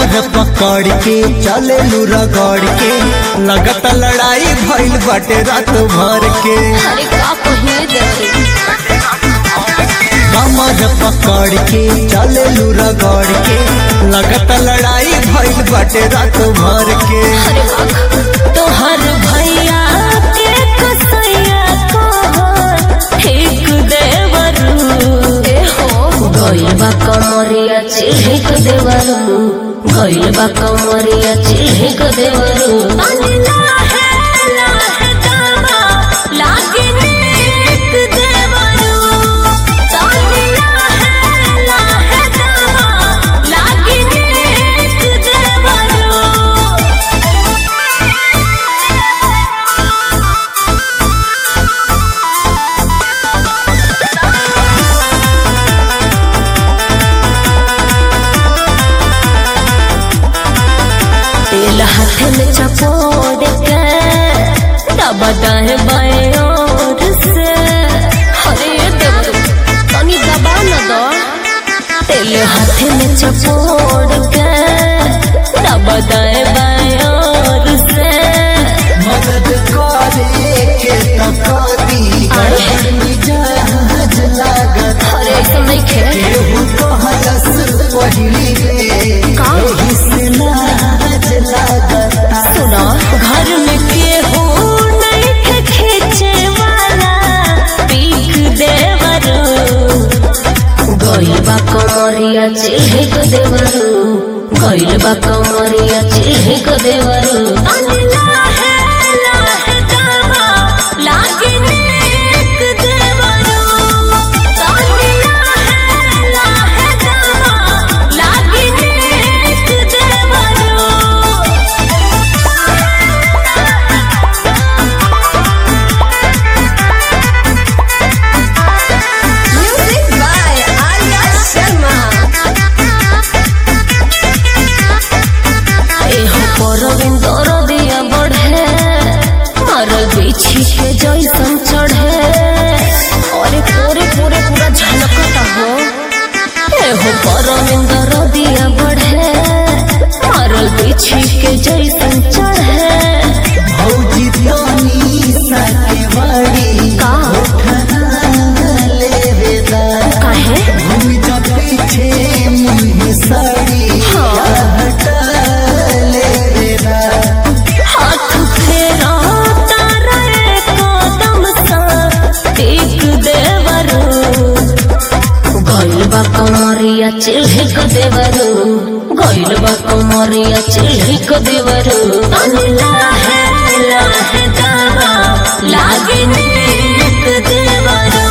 कमर पकड़ के चले रगड़ के लगत लड़ाई भइल बाटे रात भर के अरे का कहिए देवरी कमर पकड़ के चले रगड़ के लगत लड़ाई भइल बाटे रात भर के अरे बाप तोहर भैया के कसैया को ठीक देवरू ए हो गइल बा कमरिया चिढ़िक देवरू गइल बा कमरिया चिढ़िक देवरू लागे नीक देवरू तानी लाहे लाहे दामा लागे नीक देवरू तेल हाथ में चपोड़ के दबा दाहे बाएं ओर से अरे देवरू तनी दबा न दो तेल हाथ में चपोड़ के दबा दाहे बाएं ओर से मदद करे के तकदी गड़बड़ जहाज लागत अरे ऐसा नहीं खे केहू कहलस पहिली रे का? एही से लाज लागत सुना घर में केहू नहीं थे खींचे वाला पीक देवरू गइल बा कमरिया चिढ़िक देवरू गइल बा कमरिया चिढ़िक देवरू लागे नीक देवरू तानी लाहे लाहे दामा लागे नीक देवरू Music by Arya Sharma. एहो परविंदर दिया बढ़े मरल बिछी के जैसन चढ़े अरे पूरे पूरे पूरा झलकता हो एहो परविंदर दिया बढ़े मरल बिछी के जैसन चढ़े भौजी तनी साके बड़ी का लेवे दा काहे भूमि जा पीछे मुँह साड़ी हाँ। हटा लेवे दा हाथ फेरा तारा कदम सा टेक देवरू गइल बा कमरिया चिढ़िक देवरू गइल बा कमरिया चिढ़िक देवरू तनी लाहे लाहे दावा लागे नीक देवरू